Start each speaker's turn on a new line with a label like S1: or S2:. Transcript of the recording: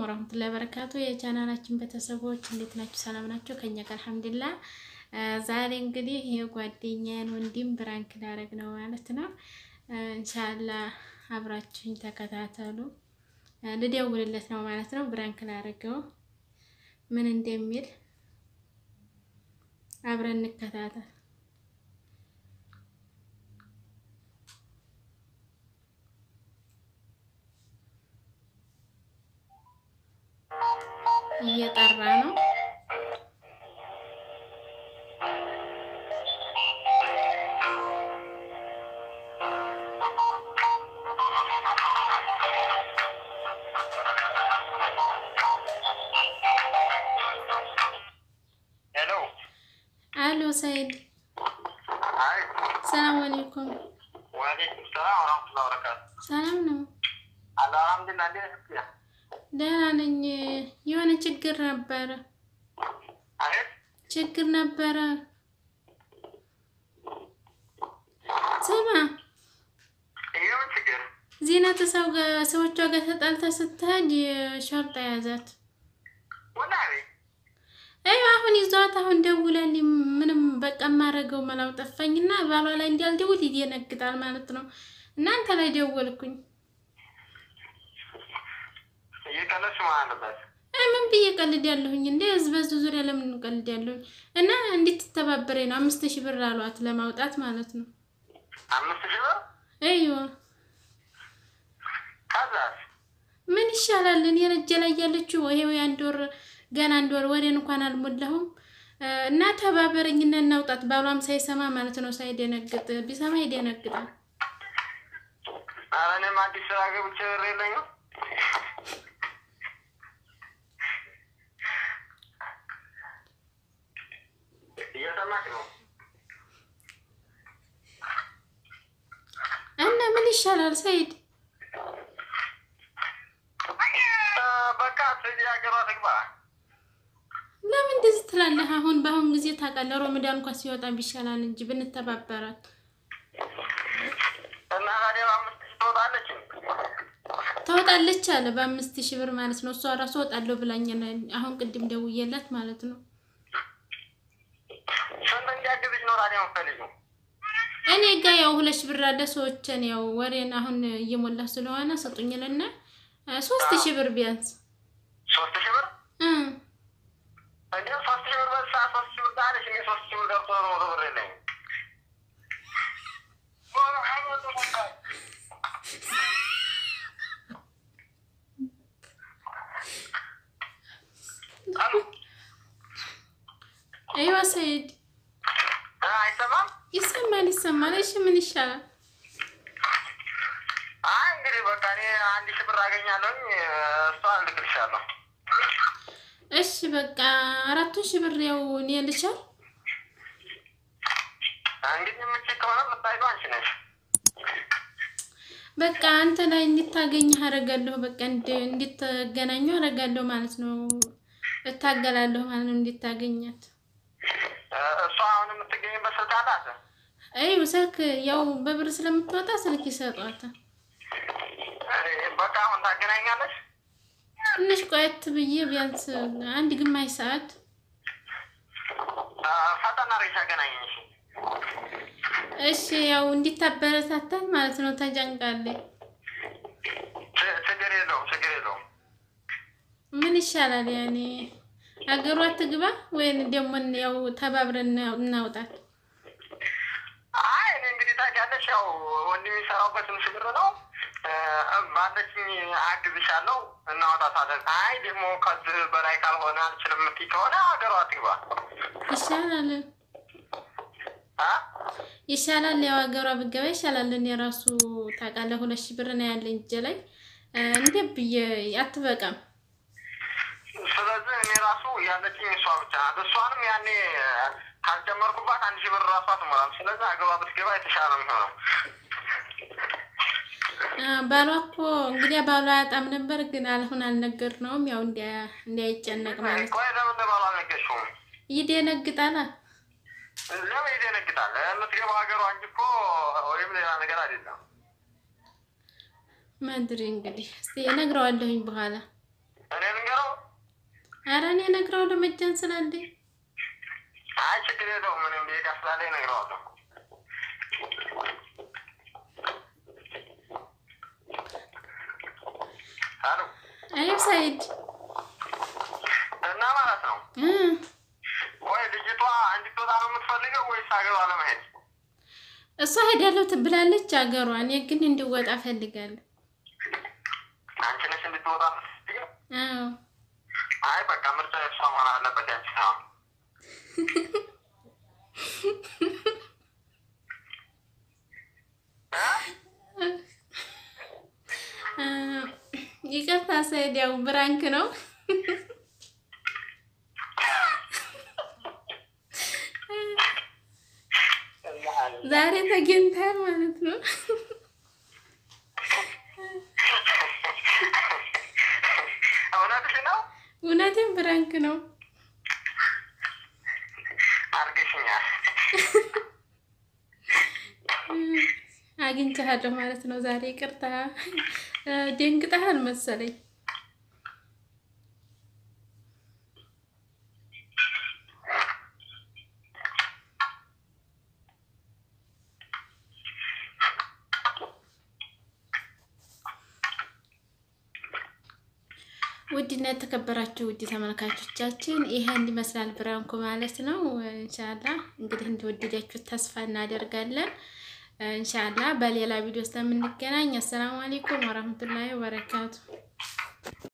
S1: ወራህመቱላሂ ወበረካቱ የቻናላችን ቤተሰቦች እንዴት ናችሁ? ሰላም ናቸው? ከኛ ጋር አልሐምዱሊላህ። ዛሬ እንግዲህ የጓደኛዬን ወንድም ብራንክ ላደርግ ነው ማለት ነው። ኢንሻአላህ አብራችሁኝ ተከታተሉ። ልደውልለት ነው ማለት ነው። ብራንክ ላደርገው ምን እንደሚል አብረን እንከታተል። እየጠራ ነው።
S2: ሄሎ
S1: አሎ ሰይድ፣
S2: አይ
S1: ሰላም አለይኩም።
S2: ወአለይኩም ሰላም ወራህመቱላሂ ወበረካቱ።
S1: ሰላም ነው?
S2: አላ አልሐምዱሊላህ። እንዴት ነህ?
S1: ደህና ነኝ። የሆነ ችግር ነበረ፣
S2: አይ
S1: ችግር ነበረ። ስማ
S2: ይሄው ችግር
S1: ዚነት ሰው ጋር ሰዎቿ ጋር ተጣልታ ስትሄድ ሸርጣ ያዛት።
S2: ወላሂ
S1: አይ አሁን ይዟት አሁን ደውላልኝ ምንም በቃ የማደርገው መላው ጠፋኝና ባሏ ላይ እንዲያልደውል ይደነግጣል ማለት ነው። እናንተ ላይ ደወልኩኝ።
S2: እየቀለድሽ መሆን አለበት።
S1: አይ ምን ብዬ ቀልድ ያለሁኝ እንዴ? ህዝብ በዚህ ዙሪያ ለምን ቀልድ ያለሁኝ? እና እንድትተባበሬ ነው አምስት ሺህ ብር አሏት ለማውጣት ማለት ነው።
S2: አምስት ሺህ ብር
S1: አይዋ
S2: ከዛስ
S1: ምን ይሻላል? እኔ ረጀ ላይ ያለችው ይሄው የአንድ ወር ገና አንድ ወር ወሬን እንኳን አልሞላሁም እና ተባበረኝና እናውጣት። ባሏም ሳይሰማ ማለት ነው ሳይደነግጥ፣ ቢሰማ ይደነግጣል።
S2: ኧረ እኔም አዲስ ስራ ገብቼ ብር የለኝም። እየሰማሽ ነው?
S1: እና ምን ይሻላል ሰይድ?
S2: እ በቃ ስለዚህ ሀገሯ ትግባ።
S1: ለምን እንደዚህ ትላለህ? አሁን በአሁን ጊዜ ታውቃለህ፣ ሮመዳን እንኳን ሲወጣ ቢሻላል እንጂ ብንተባበራት።
S2: እና ታዲያ በአምስት ሺህ ትወጣለች።
S1: ታወጣለች አለ በአምስት ሺህ ብር ማለት ነው። እሷ ራሱ ወጣለሁ ብላኝ ነው አሁን ቅድም ደውዬላት ማለት ነው።
S2: ስንት እንዲያግዝሽ ነው ታዲያ የምትፈልጊው?
S1: እኔ ጋ ያው ሁለት ሺህ ብር አለ። ሰዎችን ያው ወሬን አሁን እየሞላ ስለሆነ ስጡኝልና ሶስት ሺህ ብር ቢያንስ
S2: ሶስት ሺህ ብር
S1: እ
S2: እንዲሁም ሶስት ሺህ ብር በሳ ሶስት ሺህ ብር ታለች። እኔ ሶስት ሺህ ብር ገብቶ ነው መቶ ብር የለኝም። አሉ
S1: አይዋ ሰይድ
S2: እ አይሰማም።
S1: ይሰማል ይሰማል። እሺ ምን ይሻላል?
S2: አይ እንግዲህ በቃ እኔ አንድ ሺህ ብር አገኛለሁኝ። እሷ እልክልሻለሁ።
S1: እሺ በቃ አራቱን ሺህ ብር ያው እኔ ልቻል
S2: እንግዲህ የምችል ከሆነ የምታይሉ አንቺ ነሽ።
S1: በቃ አንተ ላይ እንድታገኝህ አደርጋለሁ። በቃ እንድ- እንድትገናኙ አደርጋለሁ ማለት ነው። እታገላለሁ ማለት ነው እንድታገኛት።
S2: እ እሷ አሁን የምትገኝበት ስልክ አላት።
S1: አይ ስልክ ያው በብር ስለምትወጣ ስልክ ይሰጧታል።
S2: እ በቃ አሁን ታገናኛለች።
S1: ትንሽ ቆየት ብዬ ቢያንስ አንድ ግማሽ ሰዓት
S2: እ ፈጠን አድርገሽ አገናኘኝ። እሺ
S1: እሺ ያው እንዲታበረታታል ማለት ነው። ተጨንቃለች።
S2: ች- ችግር የለውም ችግር የለውም።
S1: ምን ይሻላል? ያኔ ሀገሯ ትግባ ወይም ደግሞ ያው ተባብረን እናውጣት።
S2: አይ እኔ እንግዲህ ታውቂያለሽ፣ ያው ወንድም የሚሰራው በትንሽ ብር ነው። እ ባለችኝ አግዝሻለሁ፣ እናወጣታለን። አይ ደግሞ ከዚህ በላይ ካልሆነ አልችልም የምትይ ከሆነ ሀገሯ ትግባ።
S1: ይሻላል
S2: አ?
S1: ይሻላል። ያው ሀገሯ ብገባ ይሻላል። እኔ ራሱ ታውቃለህ፣ ሁለት ሺህ ብር ነው ያለኝ እጄ ላይ እንዴ ብዬ አትበቃም።
S2: ስለዚህ እኔ ራሱ ያለችኝ እሷ ብቻ ናት። እሷንም ያኔ ካልጨመርኩባት አንድ ሺህ ብር ራሷ ትሞላም። ስለዚህ ሀገሯ ብትገባ የተሻለ ነው የሚሆነው።
S1: አ፣ ባሏ እኮ እንግዲህ ባሏ አያጣም ነበር፣ ግን አልሆን አልነገርነውም። ያው እንዲያ- እንዳይጨነቅ ማለት ነው።
S2: ቆይ ለምን ለባሏ አልነገርሽውም?
S1: ይደነግጣል።
S2: ለምን ይደነግጣል? የምትገባው ሀገሯ እንጂ እኮ ወይም ሌላ ነገር አይደለም።
S1: መድሪ እንግዲህ እስቲ እነግረዋለሁኝ በኋላ
S2: እኔ ልንገረው።
S1: ኧረ እኔ እነግረዋለሁ መጃን ስላለኝ
S2: አይ ችግር የለውም። ምንም ቤት ስላለ እነግረዋለሁ። አሎ
S1: አይ ሳይድ
S2: እና ማለት ነው
S1: እ
S2: ወይ ልጅቷ እንድትወጣ ነው የምትፈልገው ወይስ ሀገሯ ለመሄድ?
S1: እሷ ሄዳለሁ ትብላለች አገሯ። እኔ ግን እንዲወጣ ፈልጋለሁ።
S2: አንቺ ነሽ እንድትወጣ የምትፈልገው?
S1: አዎ
S2: አይ በቃ ምርጫ የእሷ መሆን አለበት ያንቺ ሳይሆን።
S1: እ ይቅርታ ሳይድ፣ ያው ብራንክ ነው። ዛሬ ተገኝታል ማለት ነው።
S2: እውነትሽ ነው?
S1: እውነቴን ብራንክ ነው።
S2: አርግሽኛል።
S1: አግኝቻለሁ ማለት ነው ዛሬ። ይቅርታ ደንግጠሃል መሰለኝ። ውድና የተከበራችሁ ውድ ተመልካቾቻችን ይሄን ይመስላል ብራንኮ ማለት ነው። እንሻላ እንግዲህ እንደወደዳችሁ ተስፋ እናደርጋለን። እንሻላ በሌላ ቪዲዮ ስለምንገናኝ አሰላሙ አለይኩም ወራህመቱላሂ ወበረካቱ።